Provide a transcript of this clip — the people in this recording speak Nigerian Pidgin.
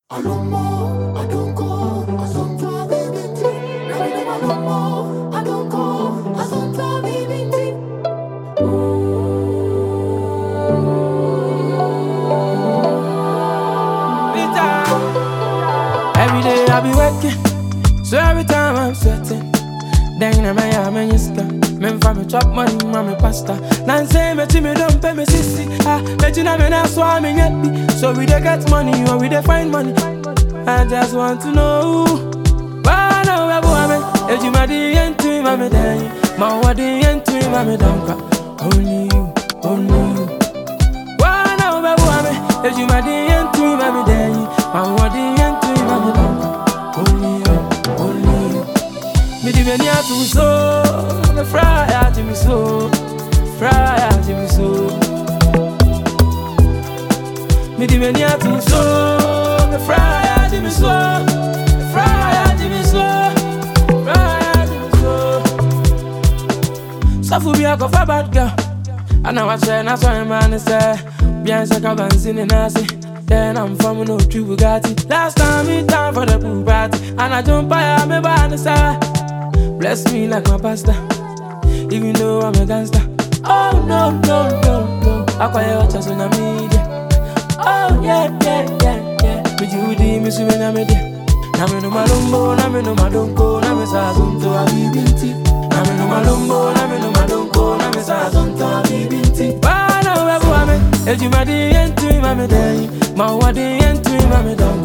I don't know, I don't go, I don't try baby tea. Now me them I don't know, I don't go, I don't try baby tea. Every day I be working, so every time I'm sweating. Then in my yard, man, you scam. Men for me chop money, mommy pasta. Nan say me to me don't pay me sissy. Ah, bet you know me not swam me yet. be. So we dey get money or we dey find money. I just want to know. Why now we boy me? If you my the end to him, I'm dying. My what the end to him, I'm down. Only you, only you. Why now we boy me? If you my the end to him, I'm dying. My what the end to him, I'm down. Only you, only you. Me di meni atu so, me fry ati mi so, fry ati mi so. Me di meni atu so, me fry ati mi so, fry ati mi so, fry ati mi so. Safu bi akɔfa bad girl, ana wakyerɛ na sɔre ma ne sɛ, bian sɛ ka bansi ne nase. Then I'm from no true Bugatti. Last time we time for the pool party, and I jump by me by the side. Bless me like my pastor, even though I'm a gangster. Oh no, no, no, no. I call you just on the media. Oh yeah, yeah, yeah, yeah. Me Judy, me swim in me there. Na me no malumbo, na me no madonko, na me sa zonto a bibinti. Na me no malumbo, na me no madonko, na me sa zonto a bibinti. Bana webu ame, ejuma di yentu imame dei, ma wa di yentu imame dong.